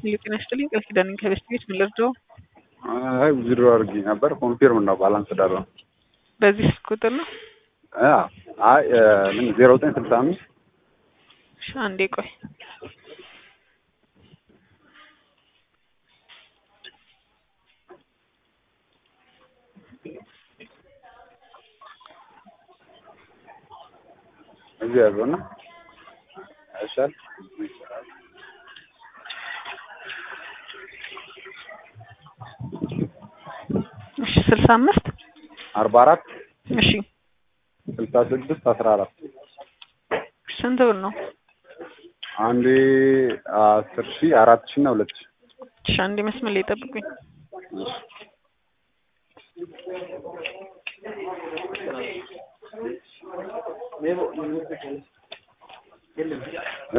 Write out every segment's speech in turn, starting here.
ጤና ይስጥልኝ ቃል ኪዳን ነኝ ከቤስት ቤት ምን ልርዳው? አይ ዊዝድሮ አድርጌ ነበር ኮንፊርም ነው ባላንስ ዳር ነው። በዚህ ስልክ ቁጥር ነው? አይ ምን ዜሮ ዘጠኝ ስልሳ አምስት እሺ አንዴ ቆይ እዚህ ያዘው እና አይሻል እሺ ስልሳ አምስት አርባ አራት እሺ ስልሳ ስድስት አስራ አራት ስንት ብር ነው? አንዴ አስር ሺህ አራት ሺህ እና ሁለት ሺህ እሺ አንዴ መስመር ላይ ጠብቁኝ። እ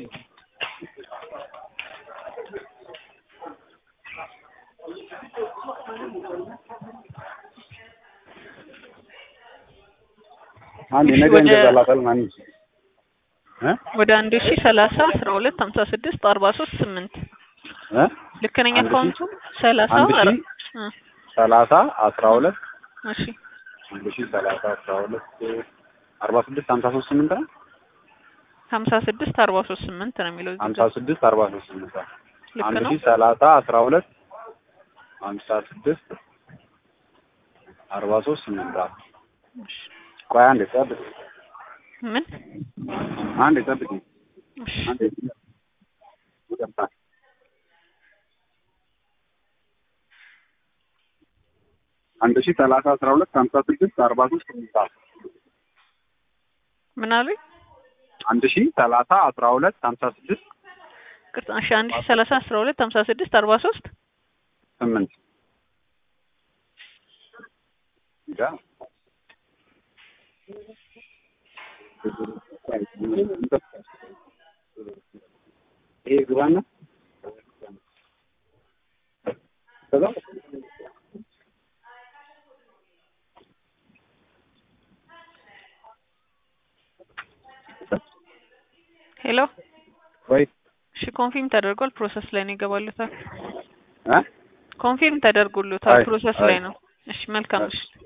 አንድ እሺ፣ ነገ ወደ- እንገዛላታል ማን እ ወደ አንድ ሺ ሰላሳ አስራ ሁለት ሀምሳ ስድስት አርባ ሶስት ስምንት እ ልክ ነኝ አንድ ሺ- አካውንቱ ሰላሳ አንድ ሺ አረ- እ ሰላሳ አስራ ሁለት እሺ አንድ ሺህ ሰላሳ አስራ ሁለት አርባ ስድስት ሀምሳ ሶስት ስምንት ነው ሀምሳ ስድስት አርባ ሶስት ስምንት ነው የሚለው እዚህ ሀምሳ ጋር። ስድስት አርባ ሶስት ስምንት ልክ አንድ ነው ሺህ ሰላሳ አስራ ሁለት ሀምሳ ስድስት አርባ ሶስት ስምንት እሺ። ቆይ አንዴ ጠብቅ ምን አንዴ ጠብቅ እሺ አንዴ ይቅርታ አንድ ሺህ ሰላሳ አስራ ሁለት ሀምሳ ስድስት አርባ ሶስት ስምንት ምን አሉኝ? አንድ ሺህ ሰላሳ አስራ ሁለት ሀምሳ ስድስት ቅርታ እሺ አንድ ሺ ሰላሳ አስራ ሁለት ሀምሳ ስድስት አርባ ሶስት ስምንት ያ ይሄ ግባና ከዛ ሄሎ ወይ እሺ ኮንፊርም ተደርጓል ፕሮሰስ ላይ ነው ይገባሉታል እ ኮንፊርም ተደርጎሉታል አይ፣ ፕሮሰስ አይ። ላይ ነው እሺ መልካም እሺ